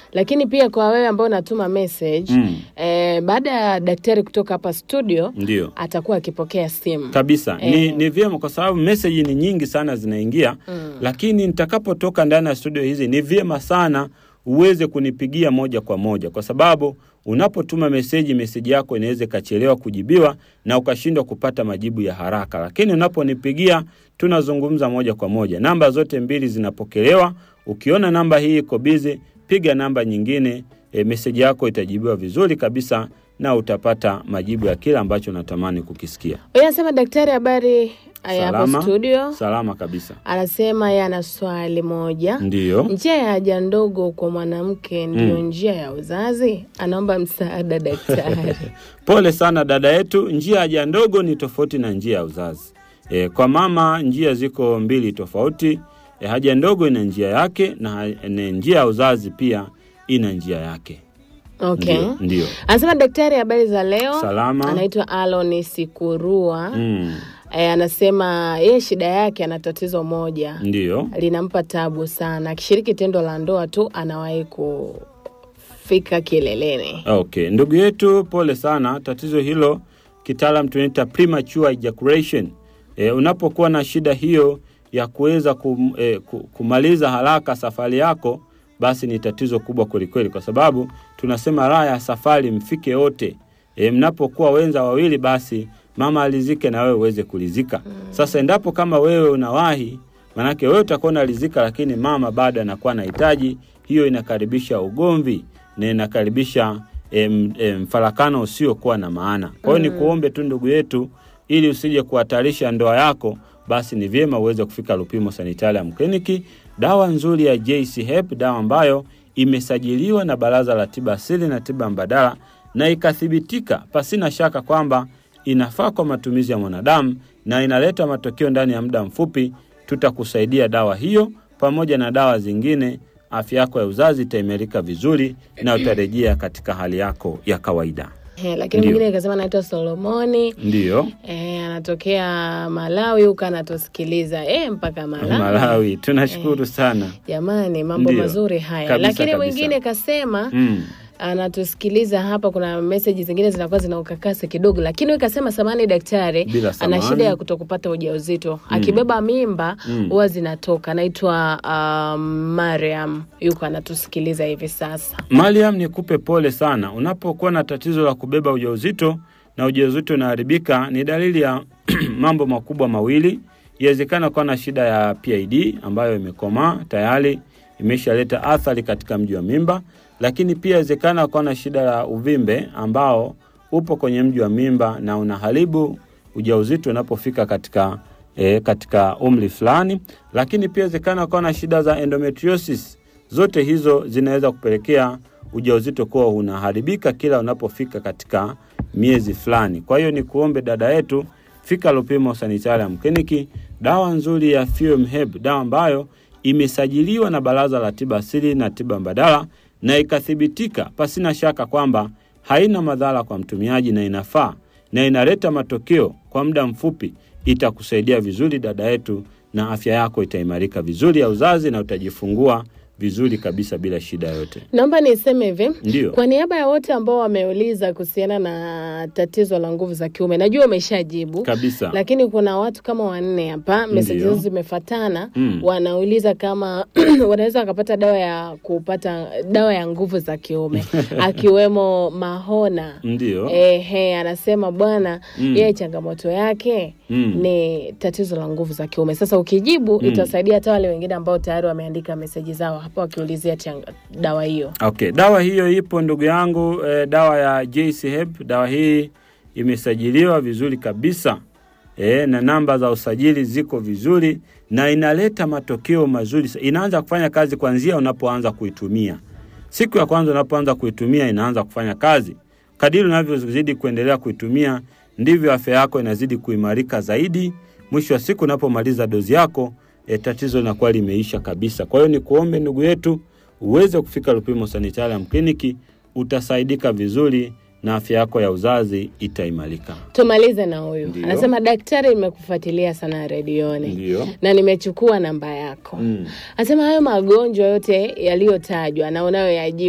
Lakini pia kwa wewe ambao unatuma message Mm. eh, baada ya daktari kutoka hapa studio Ndio. atakuwa akipokea simu. kabisa ni, Eh. ni vyema kwa sababu meseji ni nyingi sana zinaingia Mm. lakini nitakapotoka ndani ya studio hizi ni vyema sana uweze kunipigia moja kwa moja kwa sababu unapotuma meseji meseji yako inaweza ikachelewa kujibiwa na ukashindwa kupata majibu ya haraka lakini unaponipigia tunazungumza moja kwa moja namba zote mbili zinapokelewa ukiona namba hii iko bizi piga namba nyingine e, meseji yako itajibiwa vizuri kabisa na utapata majibu ya kile ambacho unatamani kukisikia Huyu anasema daktari, habari Aya, hapo Salama. studio. salama kabisa Anasema yeye ana swali moja. ndiyo Njia ya haja ndogo kwa mwanamke ndiyo Mm. njia ya uzazi? Anaomba msaada daktari. Pole sana dada yetu, njia ya haja ndogo ni tofauti na njia ya uzazi. E, kwa mama njia ziko mbili tofauti. E, haja ndogo ina njia yake na ha- na njia ya uzazi pia ina njia yake. Okay. Ndio, ndio. Anasema daktari, habari za leo. Salama. Anaitwa Alon Sikurua. Mm, E, anasema yeye shida yake ana tatizo moja ndio. linampa tabu sana. Akishiriki tendo la ndoa tu anawahi kufika kileleni. Okay, ndugu yetu, pole sana. Tatizo hilo kitaalam tunaita premature ejaculation. E, unapokuwa na shida hiyo ya kuweza kum, e, ku- kumaliza haraka safari yako, basi ni tatizo kubwa kwelikweli, kwa sababu tunasema raha ya safari mfike wote. E, mnapokuwa wenza wawili, basi mama alizike na wewe uweze kulizika. Sasa endapo kama wewe unawahi, manake wewe utakuwa unalizika, lakini mama bado anakuwa anahitaji, hiyo inakaribisha ugomvi na inakaribisha em, em, mfarakano usiokuwa na maana. Kwa hiyo ni kuombe tu ndugu yetu, ili usije kuhatarisha ndoa yako, basi ni vyema uweze kufika Lupimo Sanitarium Clinic. Dawa nzuri ya JC Hep, dawa ambayo imesajiliwa na Baraza la Tiba Asili na Tiba Mbadala na ikathibitika pasina shaka kwamba inafaa kwa matumizi ya mwanadamu na inaleta matokeo ndani ya muda mfupi. Tutakusaidia dawa hiyo pamoja na dawa zingine afya yako ya uzazi itaimarika vizuri na utarejea katika hali yako ya kawaida. Eh, lakini Ndio. mwingine akasema anaitwa Solomoni Ndiyo, eh, anatokea Malawi huko anatusikiliza eh, mpaka Malawi. Malawi, tunashukuru sana. Jamani, mambo Ndio. mazuri haya. Kabisa, lakini kabisa. mwingine kasema Mm. anatusikiliza hapa, kuna meseji zingine zinakuwa zina ukakasi kidogo, lakini huyu kasema samani daktari Bila ana samani. shida ya kutokupata ujauzito akibeba mimba Mm. huwa zinatoka. Anaitwa um, Mariam, yuko anatusikiliza hivi sasa. Mariam, nikupe pole sana. Unapokuwa na tatizo la kubeba ujauzito na ujauzito unaharibika, ni dalili ya mambo makubwa mawili. Inawezekana kuwa na shida ya PID ambayo imekomaa tayari, imeshaleta athari katika mji wa mimba, lakini pia inawezekana kuwa na shida ya uvimbe ambao upo kwenye mji wa mimba na unaharibu ujauzito unapofika katika e, katika umri fulani, lakini pia inawezekana kuwa na shida za endometriosis. Zote hizo zinaweza kupelekea ujauzito kuwa unaharibika kila unapofika katika miezi fulani. Kwa hiyo ni kuombe dada yetu, fika Lupimo Sanitarium Clinic, dawa nzuri ya Fuem Herb, dawa ambayo imesajiliwa na Baraza la Tiba Asili na Tiba Mbadala na ikathibitika pasina shaka kwamba haina madhara kwa mtumiaji na inafaa na inaleta matokeo kwa muda mfupi. Itakusaidia vizuri dada yetu, na afya yako itaimarika vizuri ya uzazi na utajifungua vizuri kabisa bila shida yoyote. Naomba niseme hivi Ndiyo. kwa niaba ya wote ambao wameuliza kuhusiana na tatizo la nguvu za kiume, najua umeshajibu Kabisa. lakini kuna watu kama wanne hapa meseji Ndiyo. zao zimefatana Mm. wanauliza kama wanaweza wakapata dawa ya kupata dawa ya nguvu za kiume akiwemo Mahona. Ndiyo. Ehe, anasema bwana Mm. yeye changamoto yake Mm. ni tatizo la nguvu za kiume. Sasa ukijibu itasaidia hata wale wengine ambao tayari wameandika meseji zao hapa wakiulizia changa- dawa hiyo. Okay, dawa hiyo ipo ndugu yangu eh, dawa ya JC Hep. Dawa hii imesajiliwa vizuri kabisa eh, na namba za usajili ziko vizuri na inaleta matokeo mazuri. sa- Inaanza kufanya kazi kuanzia unapoanza kuitumia. Siku ya kwanza unapoanza kuitumia inaanza kufanya kazi. Kadiri unavyozidi kuendelea kuitumia ndivyo afya yako inazidi kuimarika zaidi. Mwisho wa siku unapomaliza dozi yako e, tatizo linakuwa limeisha kabisa. Kwa hiyo ni kuombe ndugu yetu uweze kufika Lupimo Sanitarium Clinic, utasaidika vizuri na afya yako ya uzazi itaimarika. Tumalize na huyu Ndiyo. anasema, daktari, nimekufuatilia sana redioni Ndiyo. na nimechukua namba yako. Mm. Anasema hayo magonjwa yote yaliyotajwa na unayoyajibu